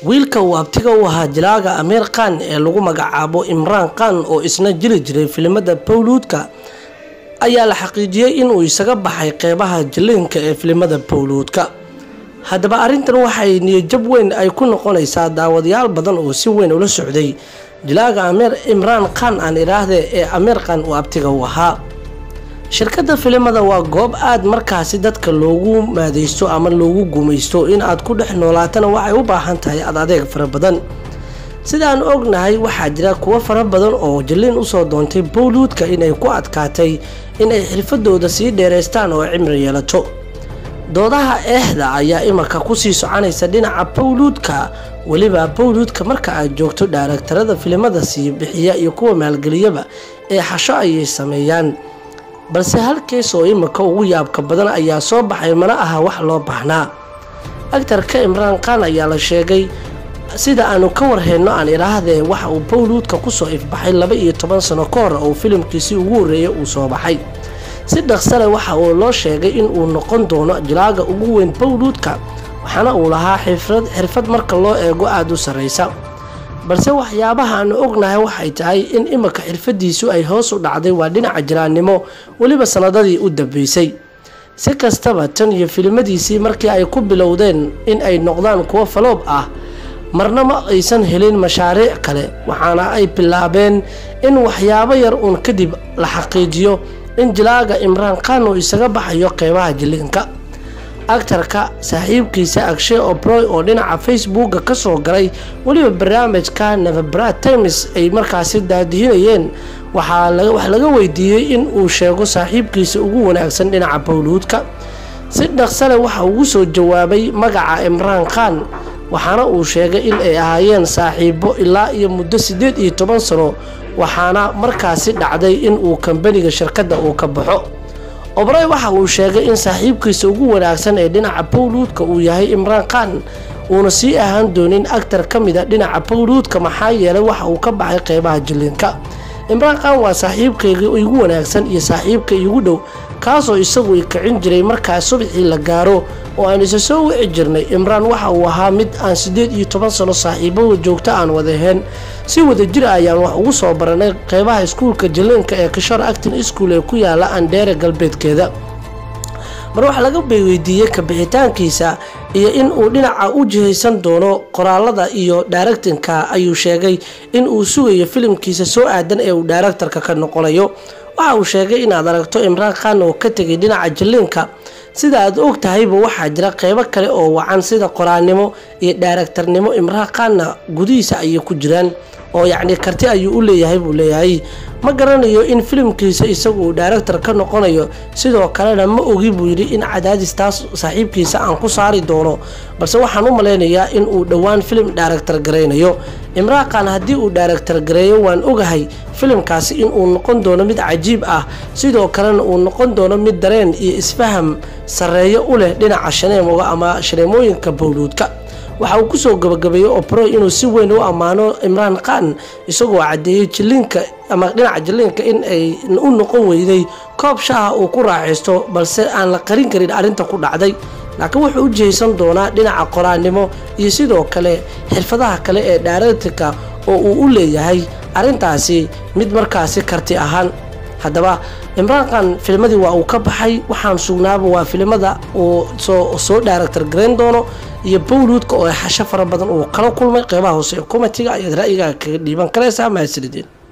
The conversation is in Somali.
wiilka uu abtiga u ahaa jilaaga amiir khan ee lagu magacaabo imraan khan oo isna jiri jiray filimada bowluudka ayaa la xaqiijiyey inuu isaga baxay qeybaha jiliinka ee filimada bowluudka haddaba arrintan waxay niyajab weyn ay ku noqonaysaa daawadayaal badan oo si weyn ula socday jilaaga amiir imraan khan aan idhaahde ee amiir khan uu abtiga u ahaa shirkadda filimada waa goob aad markaasi dadka loogu maadaysto ama loogu gumaysto in aad ku dhex noolaatana waxay u baahan tahay ad adeeg fara badan sidaan ognahay waxaa jira kuwo fara badan oo jaliin usoo doontay bowluudka inay ku adkaatay inay xirfadooda sii dheeraystaan oo cimri yeelato doodaha eexda ayaa imaka kusii soconaysa dhinaca bowluudka weliba bowluudka marka aad joogto dhaaragtarada filimada sii bixiya iyo kuwa maalgeliyaba ee xasho ayay sameeyaan balse hal kees oo imika ugu yaabka badan ayaa soo baxay mana aha wax loo baahnaa agtarka imraan khan ayaa la sheegay sida aanu ka warheyno aan idhaahdee waxa uu bowluudka kusoo ifbaxay laba iyo toban sano ka hor oo filimkiisii ugu horreeyay uu soo baxay si dhaqsale waxa uu loo sheegay in uu noqon doono jilaaga ugu weyn bowluudka waxaana uu lahaa xirfad marka loo eego aada u sarreysa balse waxyaabaha aanu ognahay waxay tahay in imika xirfadiisu ay hoos u dhacday waa dhinaca jiraannimo weliba sanadadii u dambeysay si kastaba tan iyo filimadiisii markii ay ku bilowdeen in ay noqdaan kuwo faloob ah marna ma aysan helin mashaariic kale waxaana ay bilaabeen in waxyaabo yar uun kadib la xaqiijiyo in jilaaga imraan khan uu isaga baxayo qeybaha jiliinka agtarka saaxiibkiisa agshe obroy oo dhinaca facebooka kasoo galay weliba barnaamijka navabra times ay markaasi daadihinayeen waxaa wax laga weydiiyey in uu sheego saaxiibkiisa ugu wanaagsan dhinaca bowluudka si dhaqsale waxa ugu soo jawaabay magaca imraan khan waxaana uu sheegay in ay ahaayeen saaxiibo ilaa iyo muddo siddeed iyo toban sano waxaana markaasi dhacday in uu kambaniga shirkadda uu ka baxo obrey waxa uu sheegay in saaxiibkiisa ugu wanaagsan ee dhinaca bowluudka uu yahay imraan khan uuna sii ahaan doonin agtar ka mida dhinaca bowluudka maxaa yeelay waxa uu ka baxay qeybaha jiliinka imraan khan waa saaxiibkayga igu wanaagsan iyo saaxiibka igu dhow kaasoo isagu i kicin jiray markaa subaxii la gaaro oo aan isa soo wici jirnay imraan waxa uu ahaa mid aan siddeed iyo toban sano saaxiibada joogto aan wadaheen si wada jir ayaan wax ugu soo baranay qeybaha iskuulka jaliinka ee kishor actin school ee ku yaala andheere galbeedkeeda mar waxaa laga weydiiyey kabixitaankiisa iyo in uu dhinaca u jihaysan doono qoraalada iyo dhaaraktinka ayuu sheegay in uu sugayo filimkiisa soo aadan ee uu dhaaraktarka ka noqonayo waxa uu sheegay inaad aragto imraan khan oo ka tegay dhinaca jaliinka sida aad og tahayba waxaa jira qeybo kale oo wacan sida qoraannimo iyo dhaaraktarnimo imraan khanna gudihiisa ayay ku jiraan oo yacni karti ayuu u leeyahay buu leeyahay ma garanayo in filimkiisa isagu uu dhaaraktar ka noqonayo sidoo kalena ma ogi buu yidhi in cadaadis taas saaxiibkiisa aan ku saari doono balse waxaan u malaynayaa in uu dhowaan filim dhaaraktar garaynayo imraan khan haddii uu dhaaraktar gareeyo waan ogahay filimkaasi inuu noqon doono mid cajiib ah sidoo kalena uu noqon doono mid dareen iyo isfaham sarreeyo u leh dhinaca shaneemoga ama shaneemooyinka bowluudka waxa uu kusoo gabagabeeyey opro inuu si weyn u ammaano imraan khan isagoo caddeeyey jiliinka ama dhinaca jiliinka in ay u noqon weyday koob shaha uu ku raaxaysto balse aan la qarin karin arrinta ku dhacday laakiin wuxuu u jihaysan doonaa dhinaca qoraannimo iyo sidoo kale xirfadaha kale ee dhaaraktika oo uu u leeyahay arrintaasi mid markaasi karti ahaan haddaba imraan khan filmadii waa uu ka baxay waxaan sugnaaba waa filimada uu soo dhaaraktar garayn doono iyo bowluudka oo xasho fara badan uu kala kulmay qeybaha hoose ee komitiga ayaad ra'yigaaga kaga dhiiban karaysaa mahadsanideen